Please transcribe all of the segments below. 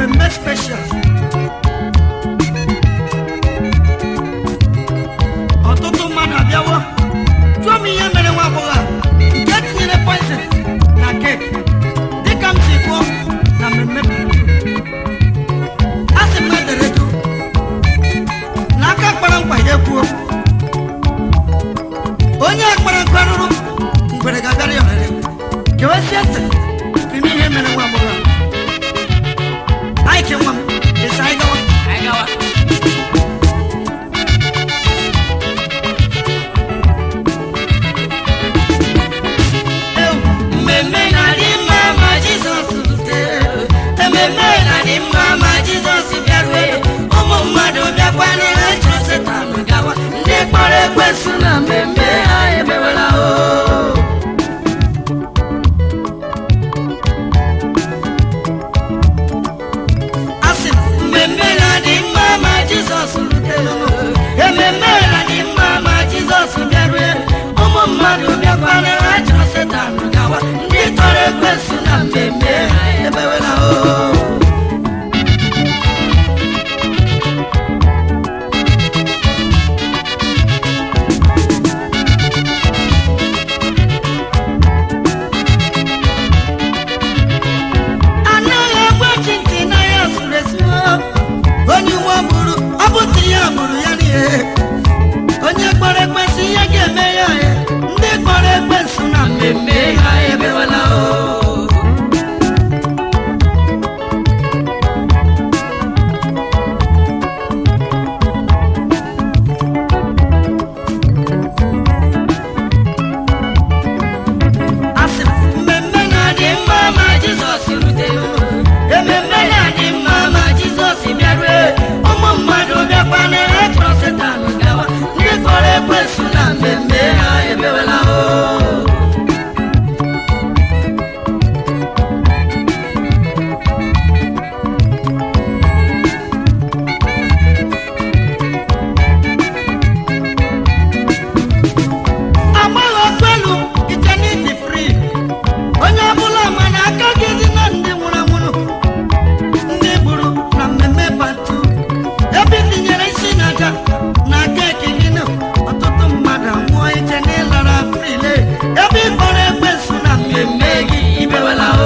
mmemme special ọtụtụ mmadụ abịawo jụọ m ihe mere nwa agbọghọ a nke tinyere poison na keki dịka m si kwuo na mmemme a sị m edere du na aka kpara nkwa ya ekwuo onye kpara nkwa rụrụ ngwere ga-abịara ya ohere gewesie ntị ime ihe mere nwa agbọghọ a anyị ke nwa m esi anyị gawa Anyị gawa. mmemme na-adị mma ma jizọs rutere ememme na-adị mma ma jizọs bịarue ụmụ mmadụ bịakwana ha chọrọ setan gawa ndị kpọrọ ekwensu na mmemme ha emewela o asị m, mmemme na-adị mma ma jizọs rutere ememme na-adị mma ma jizọs bịarue ụmụ mmadụ bịakwana ha chọrọ setan gawa ndị tọrọ ekwensu na mmemme ha emewela o anaghị egwe chi ntị na ya zuru ezuo onye uwe gburu ọ bụtụ ya gburu ya n'ihe onye kpọrọ ekwensụ ihe ga-eme ya ya ndị kpọrọ ekwensụ na mmemme ha emewela o asị m, mmemme na-adị mma ma jizọs rutere ememme na-adị mma ma jizọs bịarue ụmụ mmadụ bịakwana ekpọrọ setan gawa ndị kpọrọ ekwensu na mmemme ha emewela o amaghị ọkpelu ite n'ịdị fri onye ọbụla ma na aka gị dị na ndị nwụrụ anwụrụ ndị gburu na mmemme patu ebe i tinyere isi na aja na keki gị nụ ọtụtụ mmadụ anwụọ iche na ịlara frile ebe ị kpọrọ ekwensu na mmemme gị ibewela o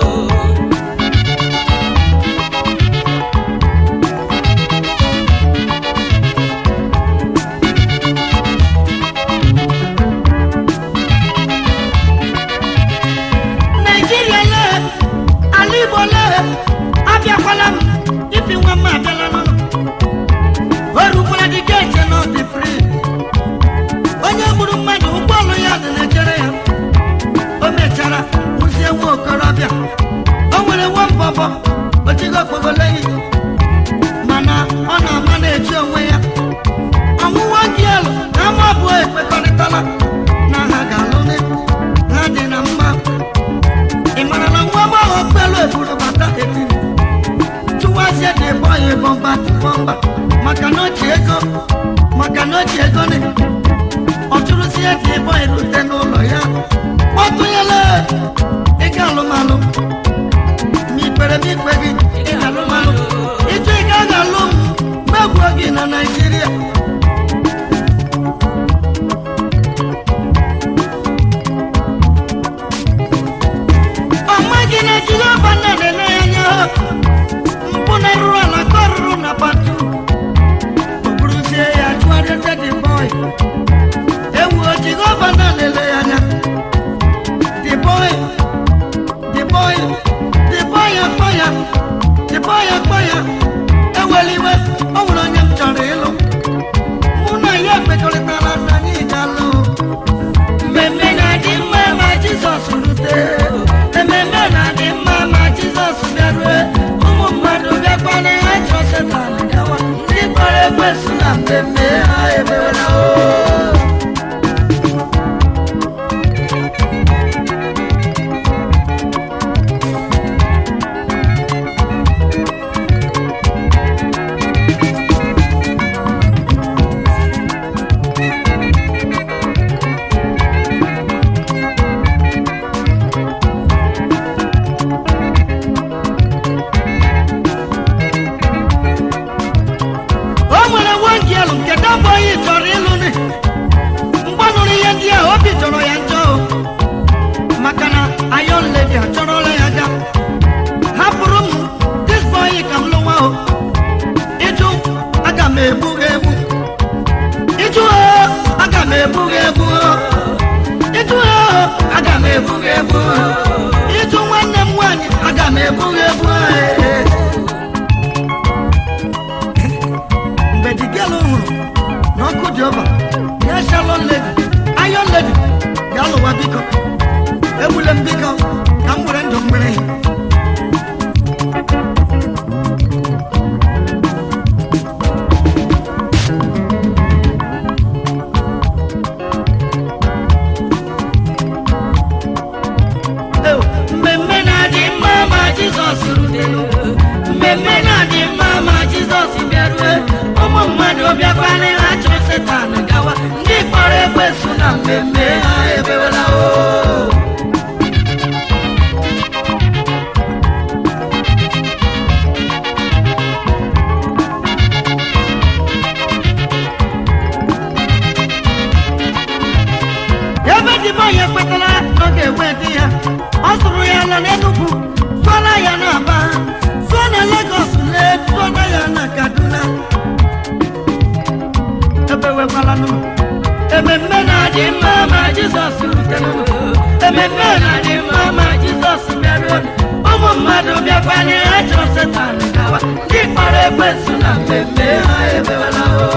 naijiria lee ala igbo lee abịakwala m ibi nwa m abịala n'ụlọ o rukwara dị geeti na ọdị fri onye gburu mmadụ ụgbọọlụ ya dị na-echere ya o mechara kwụzie nwa okorobịa o nwere nwa mbọbọ ojigo okpogoloyi mana ọ na-ama na-eji onwe ya ọnwụnwa gị elu na ama abụọ ekpekọrịtala na ha ga-alụ ha dị na mma ị mara na nwa agbọghọ kpelu eburu bata etiri chụwazie dị ebe ọya bọmba bọmba maka na o ji ego maka na o ji ego ni ọ chụrụzie dị ebe ọya rute n'ụlọ ya kpọtụnyela ịga alụmalụ ma ikpere m ikpe gị ịga alụmalụ ịchọ ị gaghị alụ m megbuo gị na naijiria ọma gị na jehova nna na-ele ya anya mpụ na rụrụ ala ka ọ rụrụ na patu o buruzie ya chụgharịa dị bọị ewu jehova nna na-ele ya anya dị bọị dị bọị dị bọị akpọ ya dị bọị akpọ ya ewela iwe o nwere onye m chọrọ ịlụ mụ na ya ekpekọrịtara na anyị ga-alụ mmemme na-adị mma ma jizọs rute ememme na-adị mma ma jizọs bịarue ụmụ mmadụ bịakwana ha chọọ setan gawa ndị kpọrọ ekwensu na mmemme ha emewela o egbu gị egbu ịtụ ha aga m egbu gị egbu ịtụ nwanne m nwaanyị aga m egbu gị egbu mgbe di gelu hụrụ na ọkụ dị ọba ya shalon ledi ayon ledi bịa lụwa biko egbule m biko ka m were ndụ mmiri Ew, mmemme na-adị mma ma jizọs rutelu mmemme na-adị mma ma jizọs bịarue ụmụ mmadụ bịakwana ha chọrọ setan gawa ndị kpọrọ ekwesu na mmemme ha ebewela o ebe dịbe onye kwetara na ọ ga-enwe di ya ọ zụrụ ya ala n'enugwu zụọla ya na aba zụọ na legos lee zụọla ya na kaduna ebewekwala nụ ememme na-adị mma ma jizọs rutere ememme na-adị mma ma jizọs bịaruo ụmụ mmadụ bịakwanye ha chọrọ setan gawa ndị kpọrọ ekwensu na mmemme ha ebewela o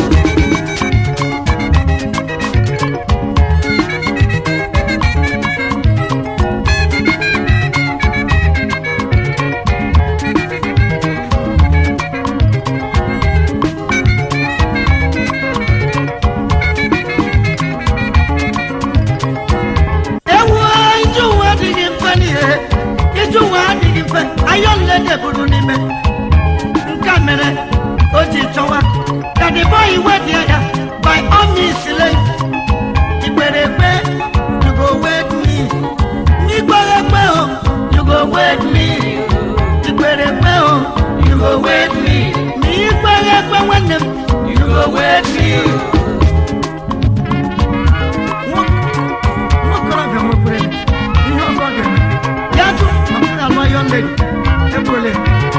ewu ije ụwa adịghị mfe n'ihe ije ụwa adịghị mfe ayọ nlede buru n'ime nke mere o ji chọwa ka the boy wedie ya by all means lay igbere ekpe you go wed me n'igbere ekpe o you go wed me igbere ekpe o you go wed me ma igbere ekpe nwanne m you go wed me nwokorobịa nwekwere ihe ọzọ ọ ga-eme ya jụ ma m na-alụ ayọ ledi egbole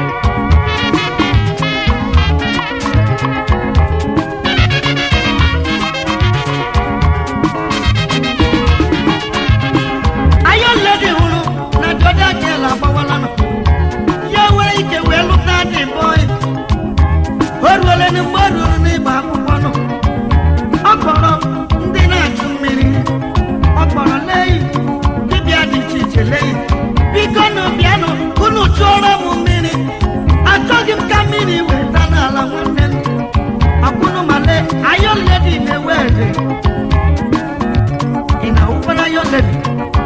ayọ ledi hụrụ na dọda gel agbawala nọ ya nwere ike wee lụta dị bọị o ruole na mgbe o ruru n'ịgba akwụkwọ nọ ọ kpọrọ ndị na-achụ mmiri ọ kpọrọ leyi dibịa dị iche iche leyi biko nụ bịanụ unu chụọrọ m mmiri achọghị m ka mmiri weta n'ala nwanne m akwụnụ ma lee ayọn ledi na-ewe ede ị na-awụkwara ayọn ledi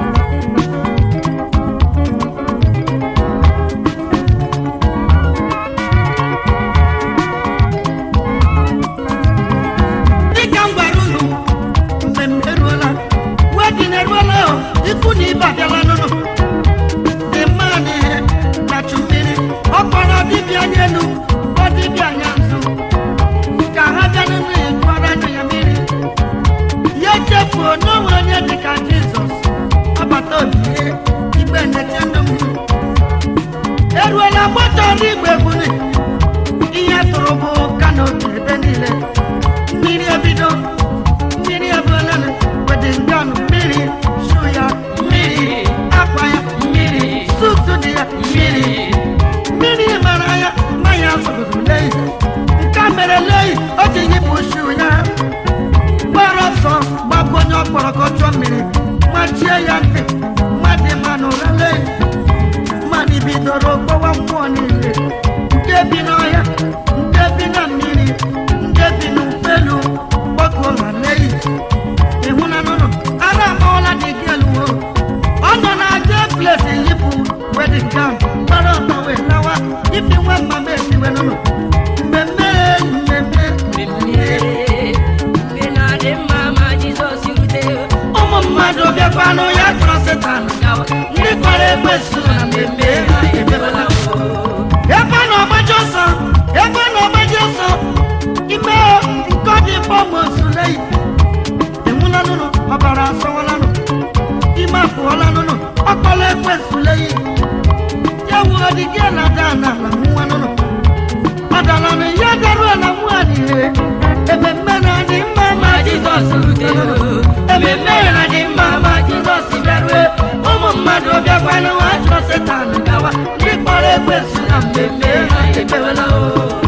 dịka m gwara unu mmemme eruola wedin eruola o ikwu na ibe abịala n'ụlọ dị mma na ihe na-achụ mmiri ọ kpọrọ dibịa anya elu ọ dibịa anya nso ka ha bịa n'ụlọ ya jụọrọ anya ya mmiri ya chefuo n'onwe onye dịka jizọs ọbata obie igbe ndeche ndụ m eruola gbata ọrụ igbe gbuni ihe tụrụ bụ kanopi ebe niile mmiri ebido mmiri ebuolele wedingan mmiri shu ya mmiri akwa ya mmiri sutu dị ya mmiri mmiri mara ya mmanya zụrụrụ leyi nke a mere leyi o ji yipụ shu ya gbara ọsọ gbapụ onye ọkpọrọ ka ọ chụọ mmiri machie ya ntị mmadụ ma n'ụra leyi mmadụ bidoro gbawa mmụọ niile nke bi n'ọhịa nke bi na mmiri nke bi n'ufelu gbakọ ma leyi ịhụna nụnụ ara amawala dị gị eluwo ọ nọ na aja plesi yipụ wedin gam gbara ọtọ wee lawa ifi nwa mmama esiwe nụnụ mmemme mmemme ụmụ mmadụ bịakwanụ ya chọrọ setan gawa ndị kpọrọ ekwesu na mmemme ha emebela ebe na ọgbaji ọsọ ebe na ọgbaji ọsọ ime nke ọ dị fọmụsuleyi enwula nụnụ ọbara asọwala nụ ime apụọla nụnụ ọkpọla ekwesuleyi ya wuo dị gị na ada na ala nwa nụnụ ọdala na ya daruo na nwa adịghị ememme na adị mma ma jizọs jizọs rutere ememme ya dị mma ma jizọs bịarue ụmụ mmadụ bịakwana nwa chọrọ setan gawa ndị kpọrọ ekwesị na mmemme ha edewela o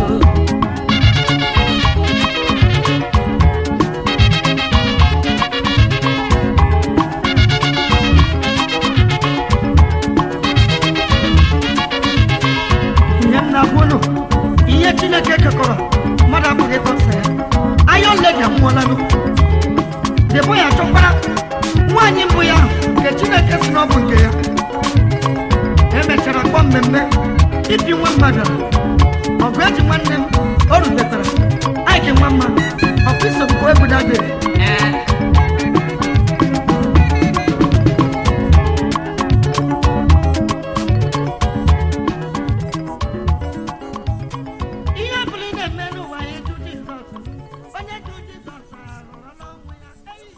ihe m na-agwa unu ihe chineke kekọrọ mmadụ abụghị ịkọsa ya anya ole ga nwụọlanụ debo ya chọkwara nwaanyị mbụ ya nke chineke si na ọ bụ nke ya emechara kpọọ mmemme ibi nwa mmadụ ọgụ eji nwanne m o rutetara aike nwa mma ọkụ isogbu egwudade ihe ọbụla ị na-eme n'ụwa ya eju jizọs onye ju jizọs arụrụ n'ọnwụ ya Ei!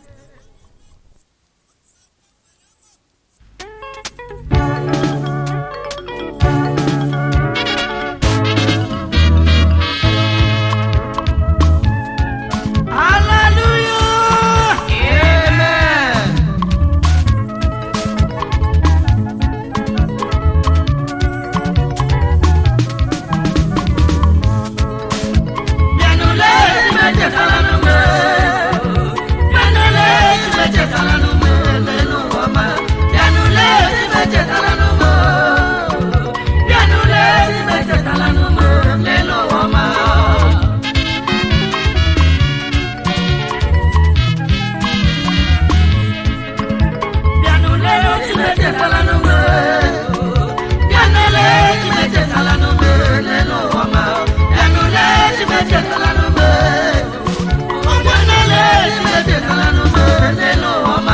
Hallelujah! Amen. Bịanụle echetala n'ume. Bịanụle echetala n'ume. Lelu ụwa ọma. Bịanụle echetala n'ume. Bịanụle echetala n'ume. Lelu ụwa ọma. Bịanụle echetala n'ume. Bịanụle echetala n'ume. Lelu ụwa ọma. Bịanụle echetala n'ume. Ụmụnnele echetala n'ume. Lelu ụwa ọma.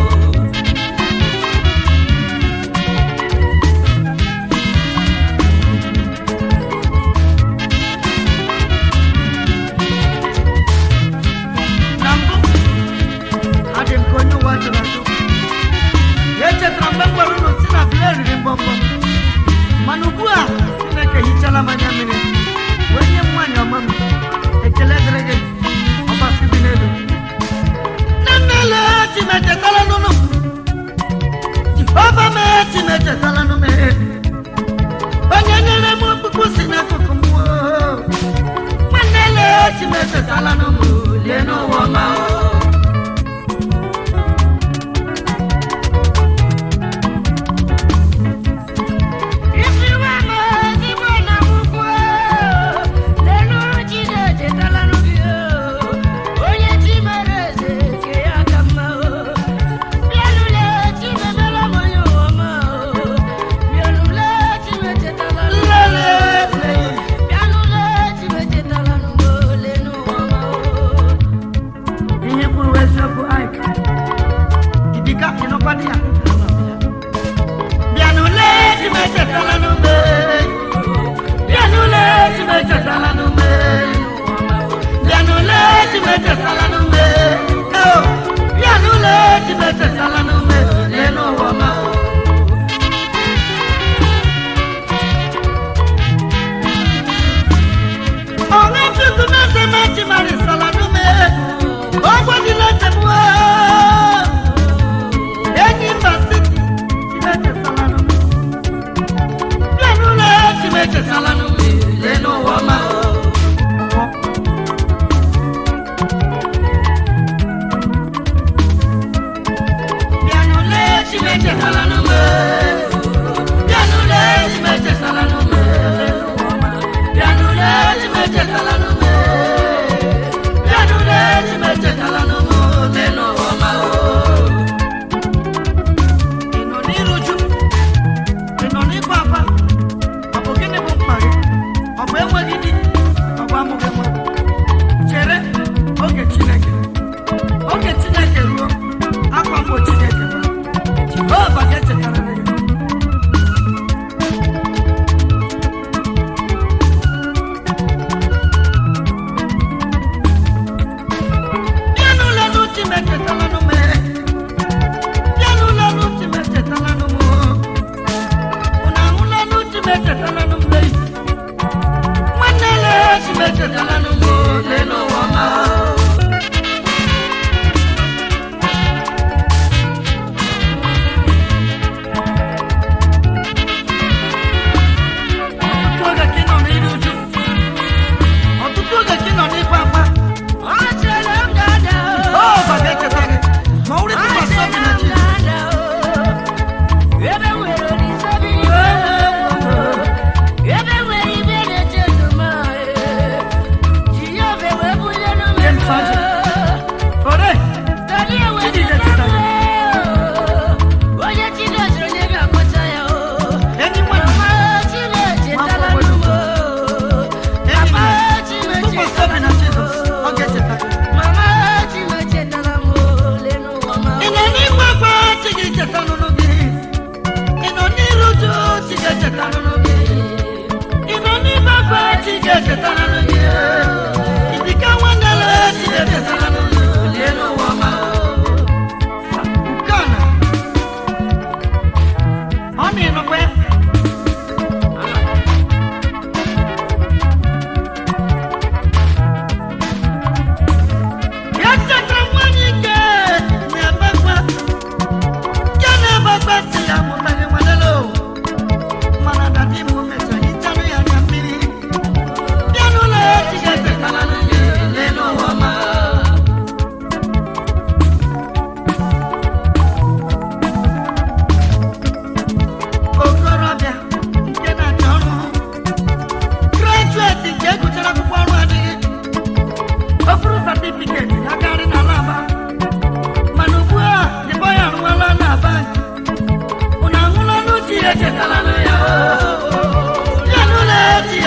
Na mbụ, adị m ka onye ụwa jụrụ ajụ. echetara mgbe m gwara unu si na bile riri mbọmbọ mana ugbu a chineke hichala m anya mmiri wee nye m nwaanyị ọma m ekele dịrị gị ọgbasi dị n'elu nne nnele chinechetala nụnụ jehova mee chinechetala nụ mee onye nyere m okpukpu si n'akụkụ m oo. nwanne le chinechetala nụ m lie n'ụwa ọma o ihe kwuru eziokwu Ike idika ịnọkwado ya bịanụle chimechetala n'ume bịanụle chimechetala n'ume bịanụle chimechetala n'ume eo bịanụle chimechetala n'ume lee n'ụwa ọma ọṅụ chukwu na-ese ma chimarisala n'ume ọgwọdịla nchegbu enyi mba siti chimechetala n'ume bịanụle chimechetala n'ume lee n'ụwa ọma bịanụle chimechetala n'ume bịanụle chimechetala n'ume lee n'ụwa ọma bịanụle chimechetala n'ume bịanụle chimechetala n'ume lee n'ụwa ọma ị nọ n'iru uju ị nọ n'ịkwa akwa ọ bụ gịnị bụ mkpa gị ọ bụ enweghị di ọ bụ amụghị nwa chere oge chineke oge chineke ruo akwa mgbochi ga-ekeba jehova ga-echetarịrị gị bịanụle n'uche m echetalanụ m bịanụle n'uche m echetalanụ m unu ahụla n'uche m echetalanụ m lee nwanne le chi m echetalanụ m lee n'ụwa ma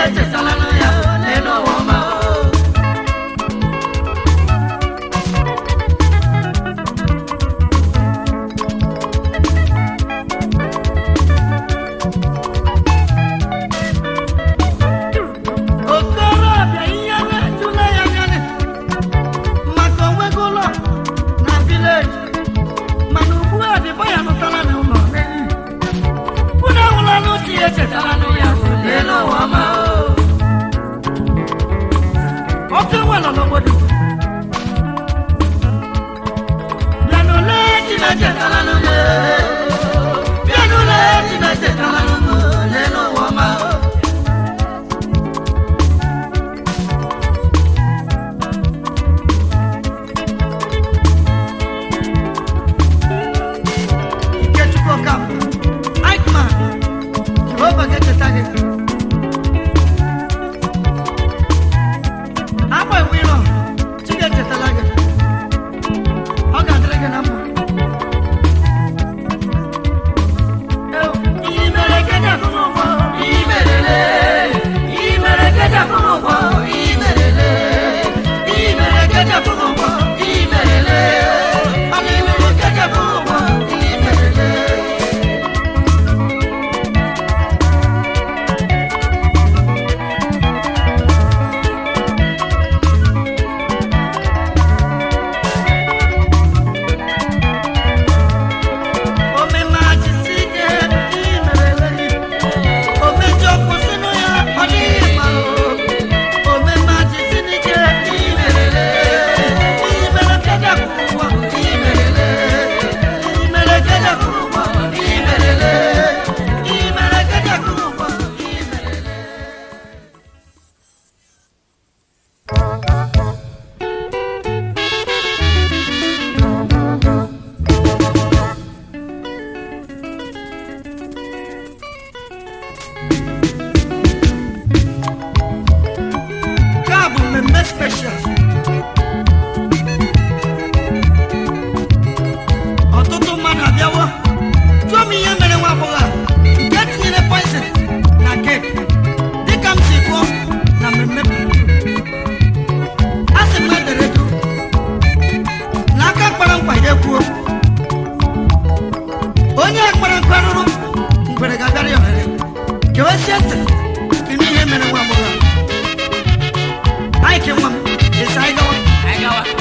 echetala ya n'elu ụwa ọma okorobịa ihe na-ejula ya anya maka onwego ụlọ na vileji mana ugbu a dịba ya nụtara na ụlọ unu ahụla n'uche ya echetara ya n'elu ụwa ọma oke nwelọ n'obodo bịanụle chineke tara n'ụlọ bịanụle chineke tara n'ụlọ n'elu ụwa ọma Ikechukwu Ọkafọ, Aikman, Jehova ga-echeta gị. Agba iwu ịrọ, Chi ga-echetala gị. Ọ ga-adịrị gị na mma. Ewu, ihe mere ka eji afụ n'ụgbọ, ihe merele. Ihe mere ka eji afụ n'ụgbọ, ihe merele. Ihe mere ka eji afụ n'ụgbọ, ihe merele. Ọ na ihe mere ka eji afụ n'ụgbọ, ihe merele. Nke a bụ mmemme special. Ọtụtụ mmadụ abịawo jụọ m ihe mere nwa agbọghọ a nke tinyere poison na keki dịka m si kwuo na mmemme a sị m edere edu na aka kpara nkwa ya ekwuo onye kpara nkwa rụrụ ngwere ga-abịara ya ohere gewesie ntị ka ihe mere nwa agbọghọ a Ai, que uma. Esse aí não. Aí, galera.